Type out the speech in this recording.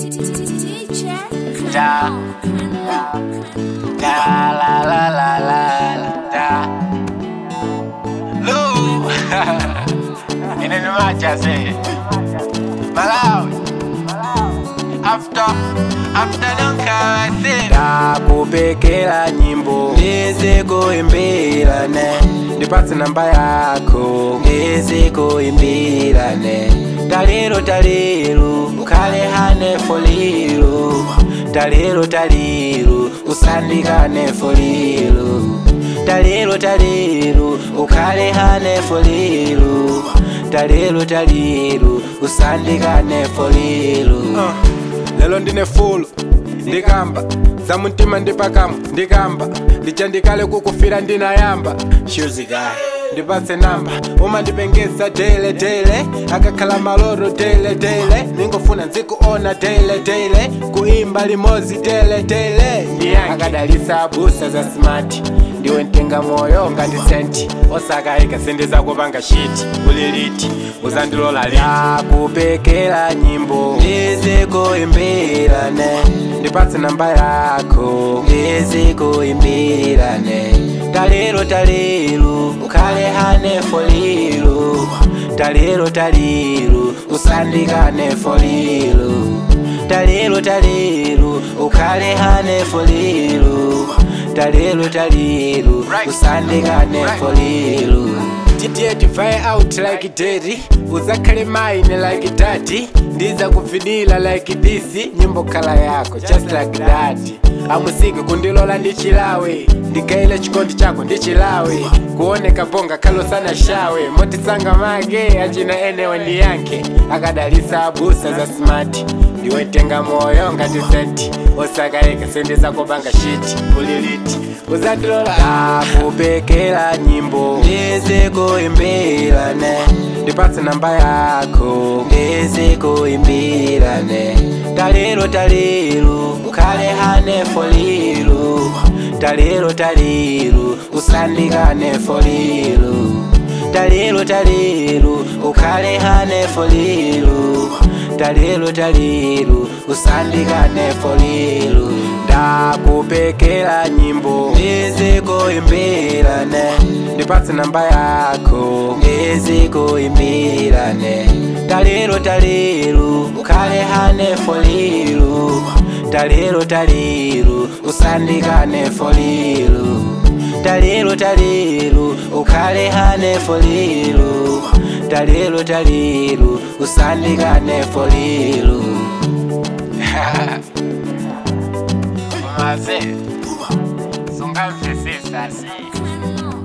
Da. Da la la la la la da. Lu. Ina ni macha say. Malawi. After after don't come say. Nakupekela nyimbo ndize kuimbirane ndipatse namba yako ndize kuimbirane talero talero ukhale hane foliro talero talero usandikane foliro talero talero ukhale hane foliro talero talero usandikane foliro uh, lelo ndine fulo ndikamba za mtima ndipakamo ndikamba ndichandikale kukufira ndinayamba shuzikayi ndipatse namba umandipengesa tele tele akakhala maloro tele tele ningofuna nzikuona tele tele kuimba limozi tele tele akadalisa abusa za smart ndiwe ntenga moyo ngati senti osakayika sendiza kupanga shiti uliliti uzandilola yakupekela nyimbo ndizikuimbirane ndipatse namba yako ndizikuimbirane talero talero ukhale hane foliro talero talero usandikane foliro talero talero ukhale hane foliro talero talero usandikane foliro tiye tivaye out like daddy uzakhale mine like daddy ndiza kuvinila like this nyimbo khala yako just like that amusiki kundilola ndichilawe ndigaile chikondi chako ndichilawe kuoneka bonga kalosana shawe motisanga mage achina enewe ndiyanke akadalisa abusa za smart ndiwetenga moyo ngati senti osakayika sendiza kupanga shiti uliliti uzandilola akupekela nyimbo ndizikuimbirane ndipatse namba yako ndizikuimbirane talero talero ukhale hane foliro talero talero usandikane foliro talero talero ukhale hane foliro talero talero usandikane foliro ndakupekela nyimbo ndizikuimbirane ndipatse namba yako ndizikuimbirane talero talero ukhale hane foliro talero talero usandikane foliro talero talero ukhale hane foliro talero talero usandikane foliro Umaze. Sungamvisisa si.